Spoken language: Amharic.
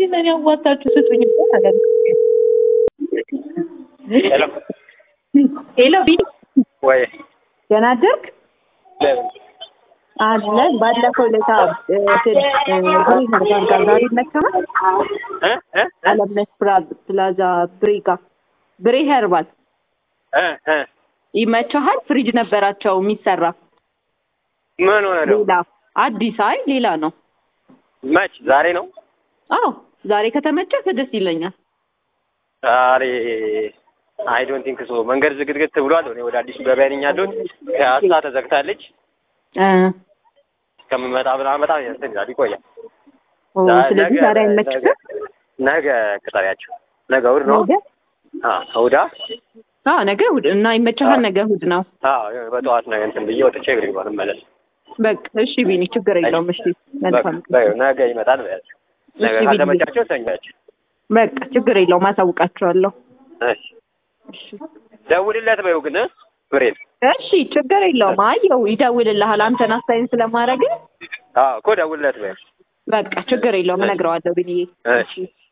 ለእኔ አዋጣችሁ ስጡኝ እኮ ታዲያ። ሄሎ ሄሎ ቢኒ ወይ ደህና አደርክ? ለምን አለን ባለፈው ዕለት ዛሬ ዛሬ ይመችሃል? እ እ አለምነሽ ፕራ- ፕላዛ ብሬጋ ብሬ ሄርባል እ እ ይመችሃል? ፍሪጅ ነበራቸው የሚሰራ ምን ሆነ ነው? ሌላ አዲስ አይ ሌላ ነው። መች ዛሬ ነው? አዎ ዛሬ ከተመቸህ ደስ ይለኛል። ዛሬ አይ ዶንት ቲንክ ሶ መንገድ ዝግትግት ብሏል። እኔ ወደ አዲሱ ገበያ ነኝ ያለሁት። ፒያሳ ተዘግታለች። እ እስከምመጣ ምናምን በጣም እንትን ይላል ይቆያል። ኦ፣ ስለዚህ ነገ- ዛሬ አይመችህም? ነገ- ነገ ቅጠሪያቸው። ነገ እሑድ ነው። ነገ አዎ እሑድ አ? አዎ ነገ እሑድ እና ይመችሃል? አዎ። ነገ እሑድ ነው። አዎ በጠዋት ነገ እንትን ብዬ ወጥቼ እግር ይባል መለስ በቃ እሺ ቢኒ ችግር የለውም። እሺ መልካም በቃ ነገ ይመጣል በያቸው። ነገ እሺ፣ ካልተመቻቸው ሰኞ ያቸው። በቃ ችግር የለውም። አሳውቃቸዋለሁ። እሺ ደውልለት በይው ግን እ? ብሬን እሺ ችግር የለውም። አየው ይደውልልሃል። አንተን አስተያየት ስለማድረግ አዎ እኮ ደውልለት በይው። በቃ ችግር የለውም። እነግረዋለሁ ብዬ እሺ